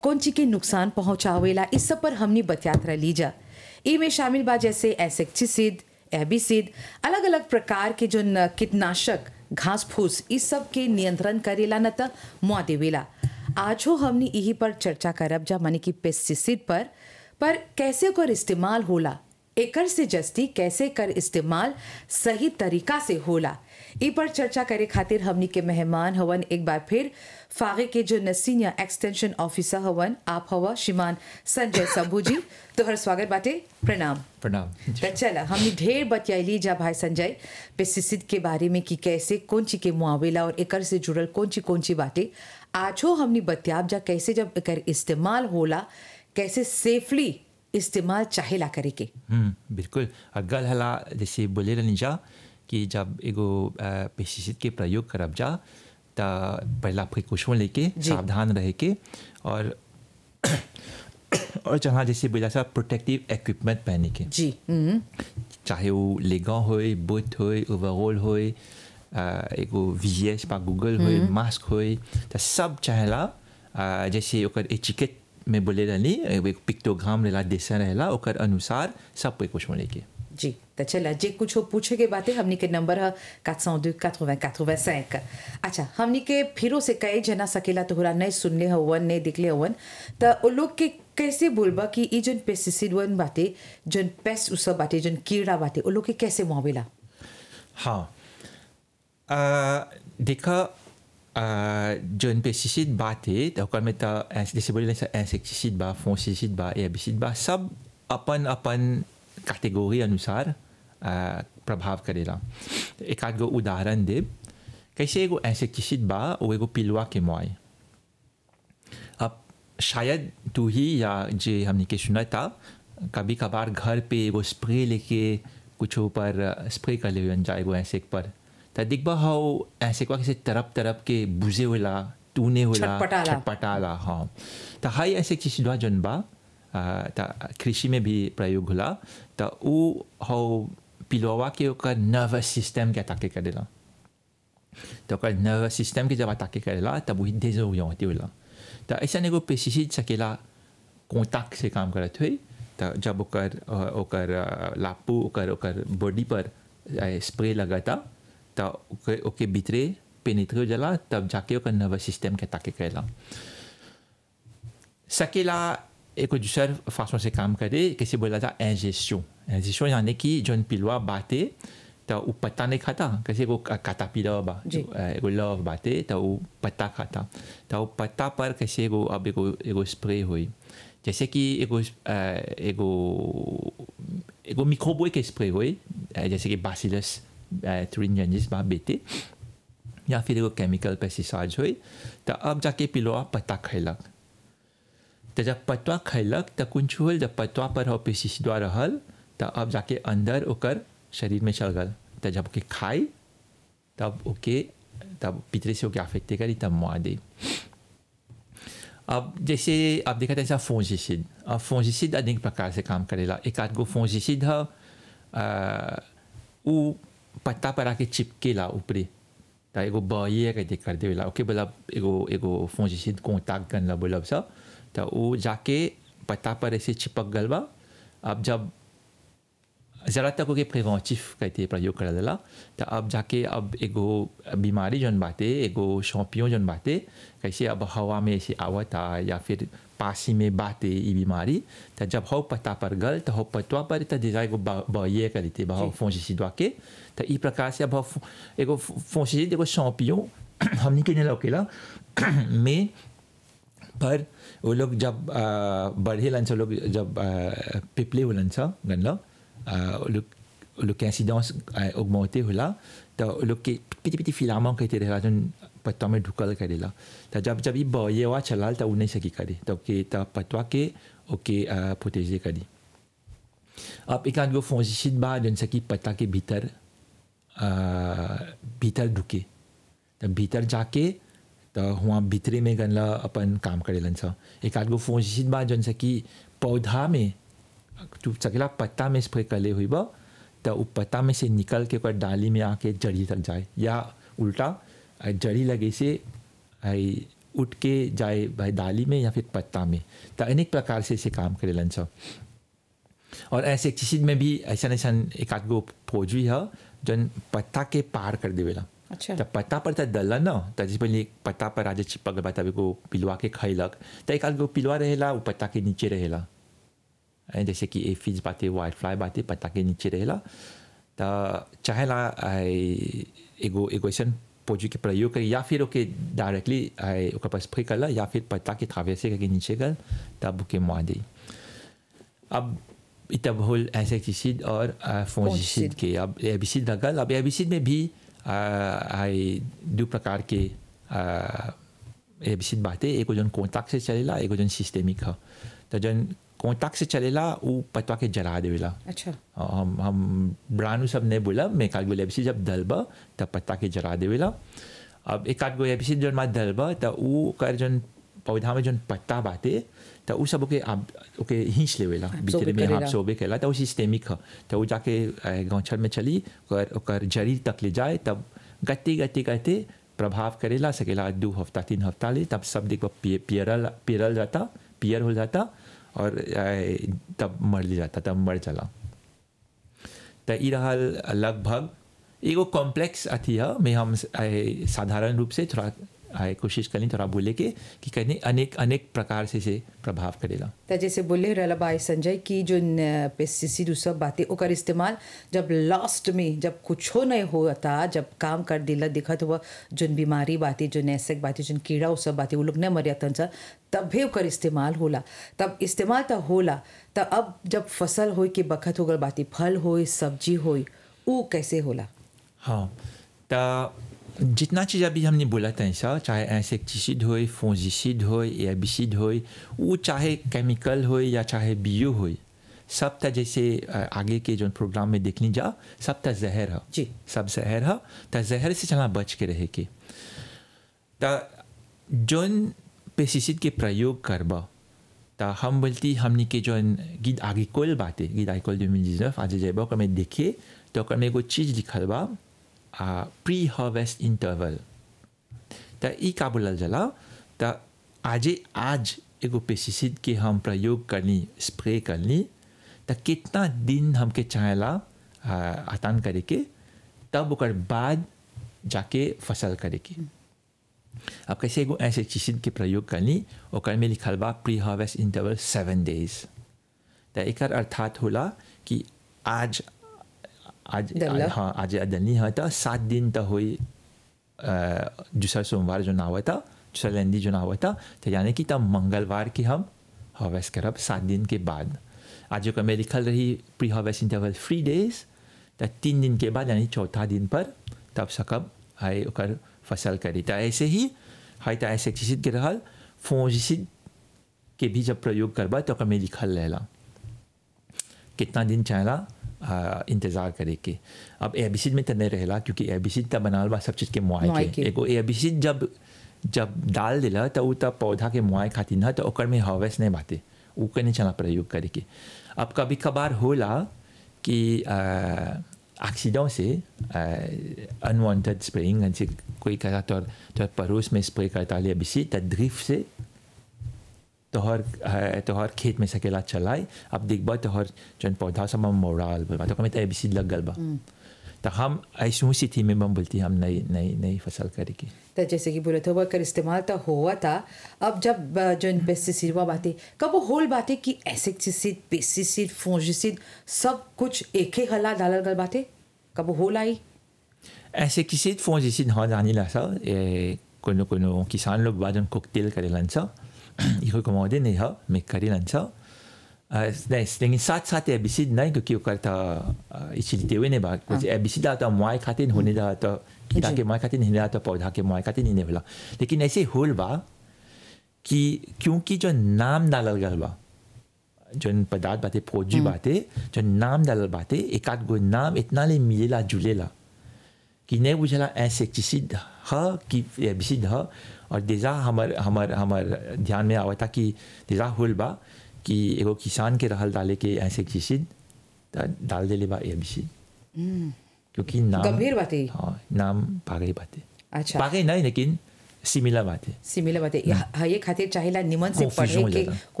कौन चीज के नुकसान पहुंचावेला इस सब पर हमनी बतियात रह जा ई में शामिल बा जैसे एसेक्टिसिड एबिसिड अलग अलग प्रकार के जो न- कीटनाशक घास फूस इस सब के नियंत्रण करेला न त मुआ देवेला आजो हमनी यही पर चर्चा करब जा माने कि पेस्टिसिड पर पर कैसे ओकर इस्तेमाल होला एकर से जस्ती कैसे कर इस्तेमाल सही तरीका से होला ई पर चर्चा करे खातिर हमनी के मेहमान हवन एक बार फिर फागे के जो नसीनिया एक्सटेंशन ऑफिसर हवन आप हवा श्रीमान संजय शंभू जी तोहर स्वागत बाटे प्रणाम प्रणाम त चला हमने ढेर बतियाली जा भाई संजय पेस्टिसिड के बारे में कि कैसे कौन ची के मुआवेला और एकर से जुड़ल कौन ची कौन ची बातें आजो हमने बतियाब जा कैसे जब एकर इस्तेमाल होला कैसे सेफली इस्तेमाल चाहेला करे के हम्म बिल्कुल और गल हला जैसे बोले रहनी जा कि जब एगो पेस्टिसाइड के प्रयोग करब जा त पहला प्रिकॉशन लेके जी। सावधान रहे के और और जहाँ जैसे बोला सा प्रोटेक्टिव इक्विपमेंट पहने के जी हम्म, चाहे वो लेगा होए बूट होए ओवरऑल होए अ, एगो वीएस पा गूगल होए मास्क होए तो सब चाहेला अ, जैसे ओकर एचिकेट में बोले रहनी एगो पिक्टोग्राम रहेला देसन रहेला ओकर अनुसार सब पे कुछ लेके जी त चला जे कुछ हो पूछे के बातें हमनी के नंबर है 402 80 85 अच्छा हमनी के फिरो से कई जना सकेला तोहरा नहीं सुनले हवन नहीं दिखले हवन त ओ लोग के कैसे बोलबा कि ई जोन पेस्टिसाइड वन बाटे जोन पेस्ट उ सब बाटे जोन कीड़ा बाटे ओ लोग के कैसे मुआवेला हाँ अ, देखा अ, जोन पेस्टिसाइड बात है तो ओकर में तो ऐस- जैसे बोले इंसेक्टिसाइड बा फंगिसाइड बा एबिसाइड बा सब अपन अपन कैटेगरी अनुसार अ, प्रभाव करेला एक आध गो उदाहरण दे कैसे एगो इंसेक्टिसाइड बा वो एगो पिलुआ के मुआई अब शायद तू ही या जे हमने के सुना था कभी कभार घर पे एगो स्प्रे लेके कुछ ऊपर स्प्रे कर ले जा एगो ऐसे पर त दिखबा हाउ ऐसे को किसी तरफ तरफ के बुझे होला तूने होला छटपटाला। छटपटाला हाँ त हाई ऐसे चीज बा जन बा आ, त कृषि में भी प्रयोग होला त उ हाउ पिलुआ के ओकर नर्वस सिस्टम के अटैक करेला तो ओकर नर्वस सिस्टम के जब अटैक करेला तब वही डेजोरिएंटे होला तो ऐसा एगो पेस्टिसाइड सकेला कॉन्टैक्ट से काम करत हुई तो जब ओकर अ, ओकर अ, लापू ओकर ओकर बॉडी पर स्प्रे लगाता तो ओके ओके भीतरे पेनिट्रे हो जाला तब जाके ओकर नर्वस सिस्टम के अटैक करेला सकेला एक दूसर फासों से काम करे कैसे बोला था इंजेक्शन इंजेक्शन यानी कि जोन पिलुआ बाते तो वो पत्ता नहीं खाता कैसे को काटा पिला बा जी। एगो लव बाते तो वो पत्ता खाता तो वो पत्ता पर कैसे एगो अब एगो एगो स्प्रे हुई जैसे कि एगो अ, एगो एगो मिक्रोबोए के स्प्रे हुई अ, जैसे कि बासिलस ट्रिंजेंजिस बा बेटे या फिर एगो केमिकल पेस्टिसाइड हुई तो अब जाके पिलुआ पत्ता खैलक तो जब पतवा खैलक तो कुछ होल जब पतवा पर हो पेस्टिसिडवा रहल तो अब जाके अंदर ओकर शरीर में चल गल तो जब ओके खाई तब ओके तब पितरे से ओके अफेक्टे करी तब मुआ दे अब जैसे आप देखा था ऐसा फोंजिसिड अब फोंजिसिड अनेक प्रकार से काम करेला एक आध गो फोंजिसिड है उ पत्ता पर आके चिपकेला ऊपरी त एगो बये कहते कर देवेला ओके बोला एगो एगो फोंजिसिड कॉन्टैक्ट करना बोलब सब तो वो जाके पत्ता पर ऐसे चिपक गल बा अब जब ज़रा तक ओके प्रिवेंटिव कहते प्रयोग कर देला तो अब जाके अब एगो बीमारी जौन बाटे एगो शौपियों जौन बाटे कैसे अब हवा में ऐसे आवता या फिर पासी में बाटे ई बीमारी तो जब हो पत्ता पर गल तो हो पतवा पर तो déjà एगो बये करते बा फोंजिसिडवा के तो ई प्रकार से अब हो फो- एगो फोंजिसिड एगो शौपियों हमनी के नहीं लौकेला में पर वो लोग जब अ, बढ़े लन से लोग जब अ, पिपले हुलन सा गनला अ, वो लोग वो लोग के इंसिडेंस ऑगमेंटे होला तो वो लोग के पिटी पिटी फिलामेंट कहते रहेला जोन पत्ता में ढुकल करेला तो जब जब ये बये हुआ चलाल तो उ नहीं सकी करे तो के तो पतवा के ओके प्रोटेजे करी अब एक आध गो फोंजिसिड बा जन सकी पत्ता के भीतर अ, भीतर ढुके तो भीतर जाके तो हुआ भीतरे में गनला अपन काम करेलन सा एक आध गो फोंजिसिड बा जन से कि पौधा में तू सकेला पत्ता में स्प्रे करले हुई बा तो उ पत्ता में से निकल के ओकर डाली में आके जड़ी तक जाए या उल्टा आ, जड़ी लगे से आई उठ के जाए भाई दाली में या फिर पत्ता में तो अनेक प्रकार से इसे काम करेलन सब और ऐसे चीज में भी ऐसा ऐसा एक आध गो फौजी है जन पत्ता के पार कर देवेला अच्छा त पत्ता पर त डल न त जैसे पहले पत्ता पर आज चिपक गए तब एगो पिलुआ के खैलक त एक आध गो पिलुआ रहेला वो पत्ता के नीचे रहेला ऐं जैसे कि एफिज बाते वाइट फ्लाई बाते पत्ता के नीचे रहेला त चाहेला आई एगो एगो ऐसन पोजी के प्रयोग करी या फिर ओके डायरेक्टली आई ओकर पर स्प्रे करला या फिर पत्ता के थावे से करके नीचे कर तब ओके मुआ दी अब तब होल एसेक्टिसिड और फोंजिसिड के अब एबिसिड लगल अब एबिसिड में भी आ, आई दो प्रकार के एबिसिड बातें एगो जन कॉन्टैक्ट से चलेला एगो जन सिस्टेमिक है तो जन कॉन्टैक्ट से चलेला वो पतवा के जला देवेला अच्छा हम हम ब्रांड सब नहीं बोला मैं काल बोले एबिसिड जब दलबा तब पत्ता के जला देवेला अब एक आध गो एबिसिड जन मा दलबा तो वो कर जन पौधा में जन पत्ता बाते तो उ सब ओके आप ओके हिंच लेवेला भीतर में करेला। आप सोबे केला तो वो सिस्टेमिक है तो वो जाके गौछल में चली ओकर ओकर जरी तक ले जाए तब गति गति गति प्रभाव करेला सकेला दो हफ्ता तीन हफ्ता ले तब सब देखो पि- पियरल पियरल जाता पियर हो जाता और अ, तब मर ले जाता तब मर चला तो ई रहल लगभग एगो कॉम्प्लेक्स अथी है में हम आए, साधारण रूप से थोड़ा आए, कोशिश करें थोड़ा बोले के कि कहीं अनेक अनेक प्रकार से से प्रभाव करेला त जैसे बोले रहला भाई संजय की जो पेस्टिसाइड उ सब बातें ओकर इस्तेमाल जब लास्ट में जब कुछो नहीं होता जब काम कर दिला दिखत हुआ जोन बीमारी बातें जो नैसक बातें जोन कीड़ा उ सब बातें वो लोग नहीं मरिया तन तब भी ओकर इस्तेमाल होला तब इस्तेमाल तो होला त अब जब फसल होई के बखत हो गल बातें फल होई सब्जी होई उ कैसे होला हाँ तो जितना चीज़ अभी हमने बोला था ऐसा चाहे इंसेक्टिसिड हो फोंजिसिड हो एबिसिड हो वो चाहे केमिकल हो या चाहे बियो हो सब त जैसे अ, आगे के जो प्रोग्राम में देखनी जा सब त जहर है जी। सब जहर है त जहर से चला बच के रहे के त जोन पेस्टिसाइड के प्रयोग करबा त हम बोलती हमनी के जोन गीत आगे कोल बाते गीत आगे कोल 2019 आज जेबा ओकर में देखे तो ओकर में एगो चीज लिखल बा प्री हार्वेस्ट इंटरवल त ई का बोलल जाला त आजे आज एगो पेस्टिसाइड के हम प्रयोग करनी स्प्रे करनी त कितना दिन हमके चाहेला आ, आतान करे के तब ओकर बाद जाके फसल करे के अब कैसे एगो इंसेक्टिसाइड के प्रयोग करनी ओकर में लिखल बा pre harvest interval seven days त एकर अर्थात होला कि आज आज डल्ला। हाँ आज डलनी है तो सात दिन तो हुई दूसरा सोमवार जो ना हुआ था दूसरा लेंदी जो ना हुआ था तो यानी कि तब मंगलवार की हम हार्वेस्ट करब सात दिन के बाद आज जो में लिखल रही pre harvest interval three days तो तीन दिन के बाद यानी चौथा दिन पर तब सकब है ओकर फसल करी तो ऐसे ही है तो इंसेक्टिसाइड के रहल फोंजिसिड के भी जब प्रयोग करबा तो ओकर में लिखल रहेला कितना दिन चाहेला आ, इंतज़ार करे के अब एबिसिड में तो नहीं रहेला क्योंकि एबिसिड तो बनाल बा सब चीज़ के मुआई मुआई के के। एगो एबिसिड जब जब डाल दिला तो उ तब पौधा के मुआई खातिर ना तो ओकर में हार्वेस्ट नहीं बाते उ के नहीं चला प्रयोग करे के अब कभी कभार होला कि एक्सीडेंट से अनवांटेड स्प्रेइंग जैसे कोई कहा तो तो पड़ोस में स्प्रे करता ले एबिसिड तो ड्रिफ्ट से तोहर अ, तोहर खेत में सकेला चलाए अब देखबा तोहर जन पौधा सब में मोड़ाल बा तो कमें एबिसी लग गल बा तो हम ऐसी स्थिति में हम बोलती हम नई नई नई फसल करेगी तो जैसे कि बोले थे वो कर इस्तेमाल तो हुआ था अब जब अ, जो पेस्टिसाइड हुआ बातें कब वो होल बातें कि एसेक्टिसाइड पेस्टिसाइड फोंजिसाइड सब कुछ एक ही हला डालल गल बातें कब वो होल आई ऐसे किसी फोन जैसे हाँ जानी ला सा ए कोनो कोनो किसान लोग बाजन कोकटेल करे लंसा इको कमोदे नहीं है मैं करी लंसा नहीं लेकिन साथ साथ एबिसिड नहीं क्योंकि वो करता इचिलते हुए नहीं बात कुछ एबिसिड आता मुआई खाते होने जा तो कीड़ा के मुआई खाते नहीं आता पौधा के मुआई खाते नहीं बोला लेकिन ऐसे होल बा कि क्योंकि जो नाम डालल गल बा जौन पदार्थ बाते फौजी बाते जो नाम डालल बाते एक आध गो नाम इतना ले मिलेला जुलेला कि नहीं बुझला इंसेक्टिसिड ह कि एबिसिड ह और देजा हमर हमर हमर ध्यान में आवता कि देजा होल बा कि एगो किसान के रहल डाले के इंसेक्टिसिड त डाल देले बा एबिसिड क्योंकि नाम गंभीर बातें हाँ नाम पागई बाते अच्छा पागई नहीं लेकिन सिमिलर बात है सिमिलर बात है ये खातिर चाहेला निमन से Confusion पढ़े हो के जाला।